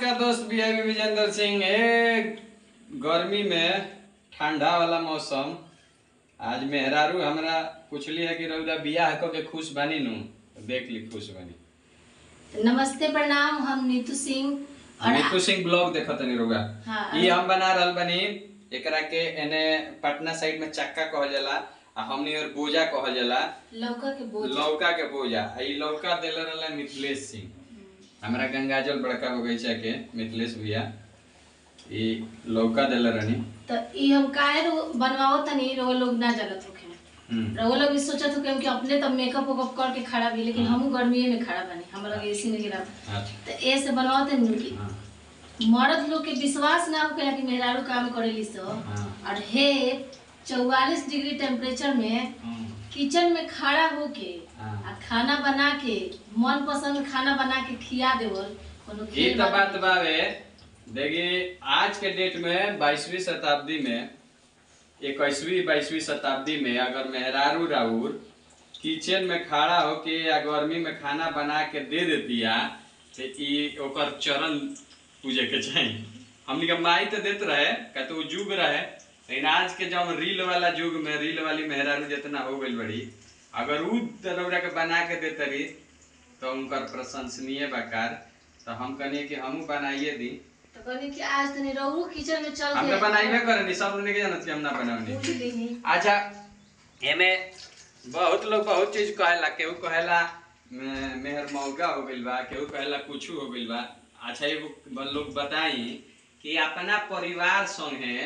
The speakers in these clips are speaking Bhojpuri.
का दोस्त भी है विजेंद्र सिंह ए गर्मी में ठंडा वाला मौसम आज मेहरारू हमरा पूछली है कि रउदा बियाह क के खुश बनी नु तो देख ली खुश बनी नमस्ते प्रणाम हम नीतू सिंह और नीतू सिंह ब्लॉग देखत नहीं रउगा हाँ, ई हम बना रहल बनी एकरा के एने पटना साइड में चक्का कहल जाला आ हमनी और बोजा कहल जाला लौका के बोझ लौका के बोजा आ ई लौका देले रहला मिथिलेश सिंह हमरा गंगाजल बड़का बगीचा के मिथिलेश भैया ई लौका देले रहनी तो ई हम काहे रो बनवाओ तनी रो लोग ना जानत होखे हम्म रहो लोग भी सोचत हो कि अपने तब मेकअप वेकअप करके खड़ा भी लेकिन हमहू गर्मीए में खड़ा बनी हम लोग एसी नहीं गिरा अच्छा तो ए से बनवाओ तनी कि हाँ मर्द लोग के विश्वास ना होखेला कि मेहरारू काम करेली सो हाँ। और हे चौवालीस डिग्री टेम्परेचर में हम्म, किचन में खड़ा होके हाँ। आ खाना बना के मन पसंद खाना बना के खिया देवल कोनो ई खेल तो बात बात बावे देखिए आज के डेट में बाईसवीं शताब्दी में इक्कीसवीं बाईसवीं शताब्दी में अगर मेहरारू राउर किचन में खड़ा होके या गर्मी में खाना बना के दे देतिया तो ई ओकर चरण पूजे के चाहिए हमनी के माई तो देत रहे का तो उ युग रहे लेकिन आज के जब रील वाला युग में रील वाली मेहरारू जितना हो गई बड़ी अगर उ दरौरा के बना के देते रही तो उनकर प्रशंसनीय बकार तो हम कहनी कि हमू बनाइए दी तो कहनी कि आज तनी रहू किचन में चल हम के तो बनाइबे करनी सब लोग के जानत कि हम ना बनावनी पूछ लीही अच्छा एमे बहुत लोग बहुत चीज कहेला केहू कहेला मे- मेहर मौका हो गइल बा केहू कहेला कुछ हो गइल बा अच्छा एगो ब- लोग बताई कि अपना परिवार संगे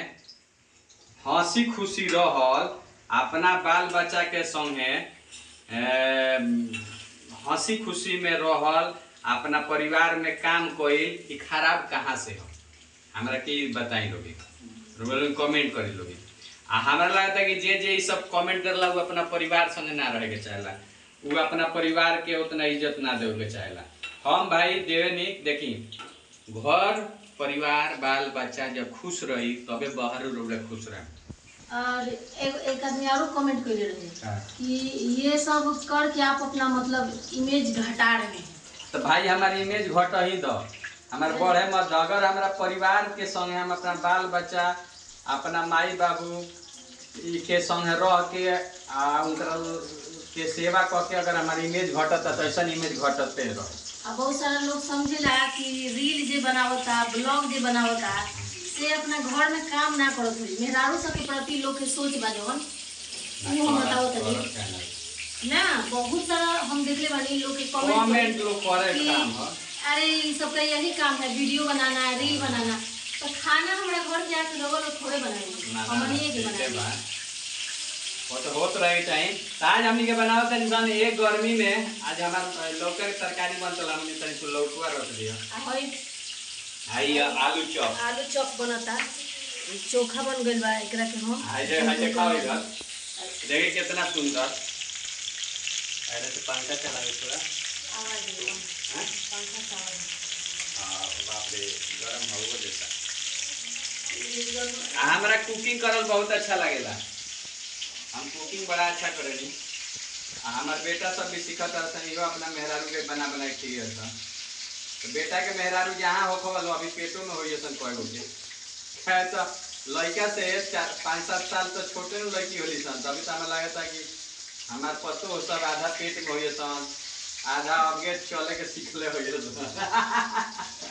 हंसी खुशी रहल अपना बाल बच्चा के संगे एम, हंसी खुशी में रहल अपना परिवार में काम कइल ई खराब कहाँ से हो हमरा के ई बताई लोगी लोग कमेंट करी लोगी आ हमरा लगता कि जे जे ई सब कमेंट करला वो अपना परिवार संगे ना रहे के चाहेला वो अपना परिवार के उतना इज्जत ना देवे के चाहेला हम भाई देवे नी देखी घर परिवार बाल बच्चा जब खुश रही तबे बाहर लोग खुश रहे और एक एक आदमी और कमेंट कर रहे हाँ। कि ये सब करके आप अपना मतलब इमेज घटा रहे हैं तो भाई हमारी इमेज घट ही दो हमारे बढ़े मत अगर हमारा परिवार के संगे हम अपना बाल बच्चा अपना माई बाबू ई के संगे रह के आ उनकर के सेवा क के अगर हमारी इमेज घटता तो ऐसा इमेज घटते रह अब बहुत सारा लोग समझेला कि रील जे बनावता ब्लॉग जे बनावता से अपना घर में काम ना करत होई मेहरारू सब के प्रति लोग के सोच बा जवन वो हम बताओ तनी ना बहुत सारा हम देखले बानी लोग के कमेंट कमेंट लोग करे कि काम ह अरे इन सबका यही काम है वीडियो बनाना है रील बनाना तो खाना हमारे घर के आके लोगों लोग थोड़े बनाएंगे ना, ना, हमने के ठीक है बनाएंगे बा। वो तो होत रहे चाहिए तो आज हमनी के बनाओ तनी सन एक गर्मी में आज हमार लौका के तरकारी बनतला हमनी तनी सु लौकुआ रख दिया आ हई आई आलू चॉप आलू चॉप बनता ई चोखा बन गइल बा एकरा के हम हाय जे हाय जे खाओ इधर देखिए कितना सुंदर अरे तो पंखा चला के थोड़ा आवाज दे हाँ? पंखा का आवाज हाँ, बाप रे गरम हो देता ई एकदम- आ, हमरा कुकिंग करल बहुत अच्छा लगेला हम कुकिंग बड़ा अच्छा करेनी आ हमार बेटा सब भी सीखत रहता इहो अपना मेहरारू के बना बना के खिए था तो बेटा के मेहरारू जहाँ हो खवल अभी पेटो में होइए सन कय गो के है तो लड़का से चार पाँच सात साल तो छोटे न लड़की होली सन तभी तो हमें लगता कि हमार पतो सब आधा पेट में होइए सन आधा आगे चले के सीखले होइए सन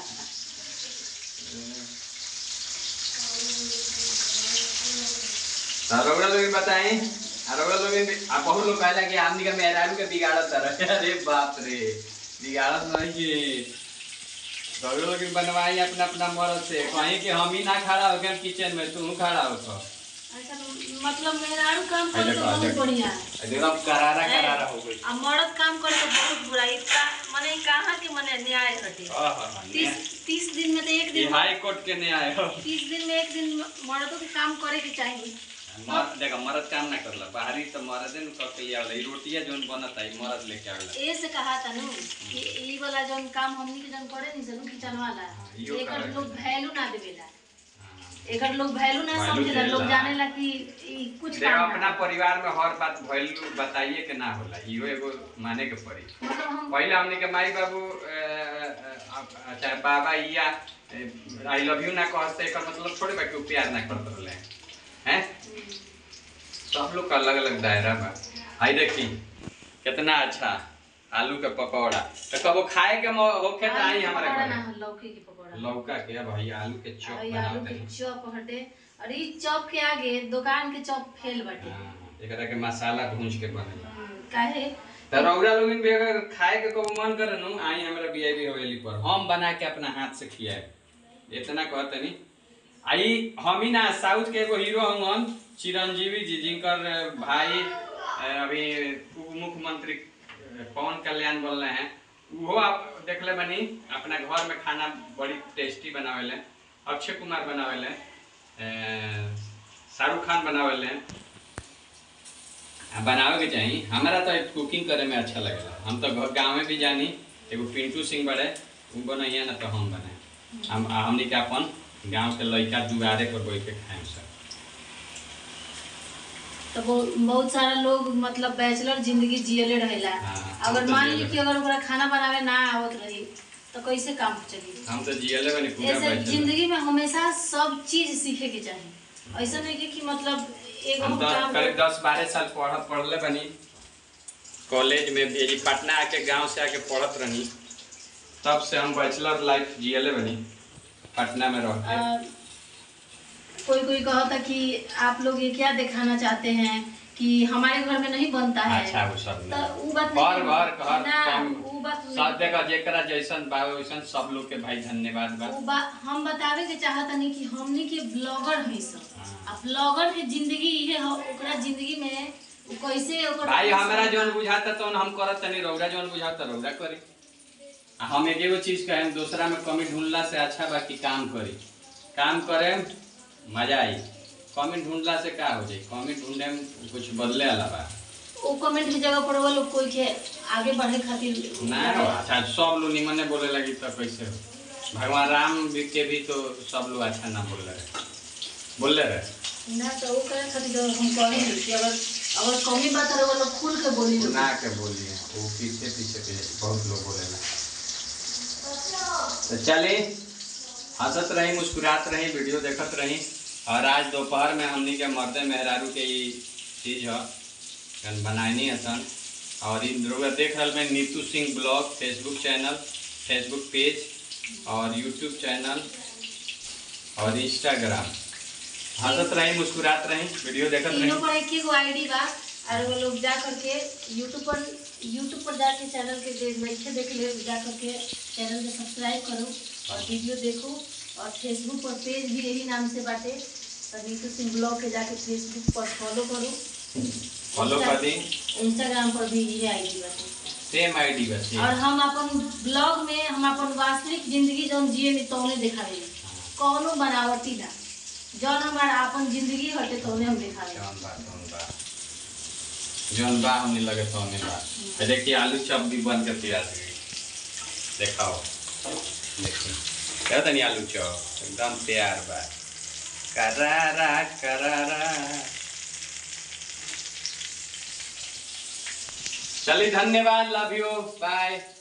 रउरा लोग बताई रउरा लोग आ बहुत लोग कहला कि आमनी का मेहरारू के बिगाड़त रहे अरे बाप रे बिगाड़त नहीं कि रउरा लोग बनवाई अपना अपना मर्द से कहीं कि हम ही ना खड़ा हो गए किचन में तू खड़ा हो तो अच्छा मतलब मेहरारू काम करे तो देखो, बहुत देखो। बढ़िया है एकदम करारा करारा हो गई आ मर्द काम करे तो बहुत बुरा इसका माने कहाँ के माने न्याय हटे तीस तीस दिन में तो एक ये दिन हाई कोर्ट के नहीं आए हो तीस दिन में एक दिन मर्दों के काम करे के चाहिए मर देखो मर्द काम ना करला बाहरी तो मर्दे न कर के आवेला ई रोटिया जोन बनता है मर्द लेके आवेला ए से कहा था नु कि ई वाला जौन काम हमनी के जौन करे नहीं सनु किचन वाला हाँ, इहो एकर करे लोग के वैल्यू ना देवेला हाँ। एकर लोग वैल्यू ना Value समझेला लोग देला। जानेला कि ई कुछ देखो काम अपना ना परिवार में हर बात वैल्यू बताइए के ना होला इहो एगो माने के पड़ी मतलब हम पहले हमने के माई बाबू अ, अ, आप- चाहे बाबा या आई लव यू ना कहते एकर मतलब थोड़े बा कि उ प्यार ना करत रहले हैं सब लोग का अलग अलग दायरा बा आई देखी कितना अच्छा आलू के पकौड़ा तो कबो खाए के मौ- होखे त आई हमारे पकौड़ा घर ना लौकी के पकौड़ा लौका के भाई आलू के चॉप और ये बना आलू दे के चॉप हटे और ई चॉप के आगे दुकान के चॉप फेल बाटे एकरा के मसाला भूंज के बनेला हम्म, काहे त रौरा लोगन भी अगर खाए के कबो मन करे नु आई हमरा बीआईबी हवेली पर हम बना के अपना हाथ से खियाए इतना कहतनी आई हम ही ना साउथ के एगो हीरो हवन चिरंजीवी जी जिनकर भाई अ, अभी उप मुख्यमंत्री अ, पवन कल्याण बोल रहे हैं वो आप देखले बनी अपना घर में खाना बड़ी टेस्टी बनावेले अक्षय कुमार बनावेले अ, शाहरुख खान बनावेले आ, बनावे के चाही हमारा तो कुकिंग करे में अच्छा लगेला हम तो घर गाँव में भी जानी एगो पिंटू सिंह बड़े उ बनैया ना तो हम बनाए हम आ, हमनी के अपन गांव के लड़का दुआरे पर बैठ के खाएम सब तो बहुत बहुत सारा लोग मतलब बैचलर जिंदगी जियले रहेला हाँ, अगर हम तो मान ली जियले। कि अगर ओकरा खाना बनावे ना आवत रही तो कैसे काम चली हम तो जियले बनी पूरा ऐसे बैठे जिंदगी में हमेशा सब चीज सीखे के चाहिए ऐसा नहीं कि, कि मतलब एगो हम तो काम करीब दस बारह साल पढ़ पढ़ले बनी कॉलेज में भी यही पटना आके गांव से आके पढ़त रही तब से हम बैचलर लाइफ जियले बनी पटना में रह के अ, कोई कोई कहता कि आप लोग ये क्या दिखाना चाहते हैं कि हमारे घर में नहीं बनता है अच्छा वो सब तो नहीं। उ बात घर नहीं घर घर ना कम उ बात सब नहीं जगह जेकरा जैसन बा वैसन सब लोग के भाई धन्यवाद बा उ बा हम बतावे के चाहत नहीं कि हमनी के ब्लॉगर है सब हाँ। आ ब्लॉगर के जिंदगी इहे ह ओकरा जिंदगी में उ कैसे ओकर भाई हमरा जौन बुझाता तौन हम करत तनी रौरा जौन बुझाता रौरा करी आ हम एक एगो चीज कहें दूसरा में कमी ढूंढला से अच्छा बा कि काम करी काम करे मजा आई कमी ढूंढला से का हो जाई कमी ढूंढे में कुछ बदले वाला बा ओ कमेंट की जगह पर वो लोग कोई के आगे बढ़े खातिर ना हो अच्छा सब लोग निमन बोले लगी तो कैसे हो भगवान राम भी के भी तो सब लोग अच्छा ना बोल रहे बोल रहे ना तो वो करे खातिर हम कहेंगे कि अगर अगर कमी बात है वो लोग खुल के बोली लोग ना के बोलिए वो पीछे पीछे पे बहुत लोग बोलेला तो चलिए हंसत रही मुस्कुरात रही वीडियो देखत रही और आज दोपहर में हमनी के मर्दे मेहरारू के ई चीज ह कन बनानी हसन और इन लोग देख रहल में Neetu Singh vlog Facebook channel Facebook page और यूट्यूब चैनल और इंस्टाग्राम हंसत रही मुस्कुरात रही वीडियो देखत तीनों रही पर एक ही आईडी बा और वो लोग जा करके यूट्यूब पर यूट्यूब पर जाके चैनल के देख बैठे देख ले जा करके चैनल के सब्सक्राइब करो और वीडियो देखो और फेसबुक पर पेज भी यही नाम से बाटे और नीतू सिंह ब्लॉग के जाके फेसबुक पर फॉलो करो फॉलो कर दी इंस्टाग्राम पर भी यही आईडी बाटे सेम आईडी बस और हम अपन ब्लॉग में हम अपन वास्तविक जिंदगी जौन जिए नी तौने दिखावे कौनो बनावटी ना जौन हमारा अपन जिंदगी हटे तौने हम दिखावे जौन बा जौन बा जौन बा हमने लगे तो हमें बा तो देखिए आलू चप भी बन के तैयार हो गई देखाओ देखिए क्या तनी आलू चप एकदम तैयार बा करारा करारा चलिए धन्यवाद लव यू बाय